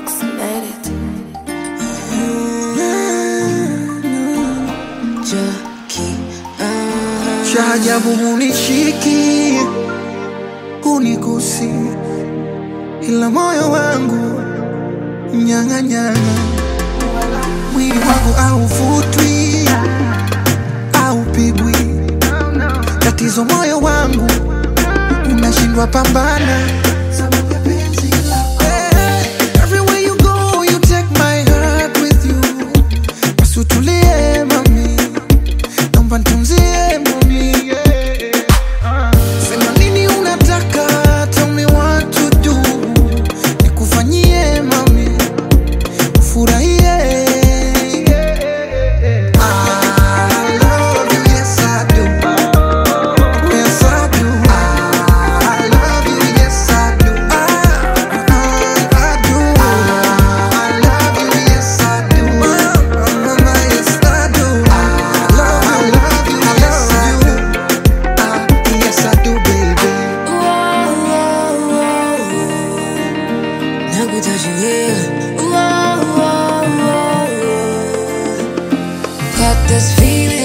approximate it. Jockey, uh, cha ajabu hunishiki hunigusi, ila moyo wangu nyang'anyana, mwili wangu hauvutwi haupigwi, tatizo moyo wangu unashindwa pambana. sababu ya penzi lako. Eh, everywhere you go, you take my heart with you. Basi utulie mami naomba nitunzie mami yeah. Sema nini unataka, tell me what to do, nikufanyie mami ufurahie. I love you, yes I do. Yes I do. I love you, yes I do. I, I do. I love you, yes I do. Mama, yes I do. I love you, love you, yes I do. Ah, yes I do, baby. whoa, whoa, whoa. nakutajuia. Whoa, whoa, whoa, whoa. Got this feeling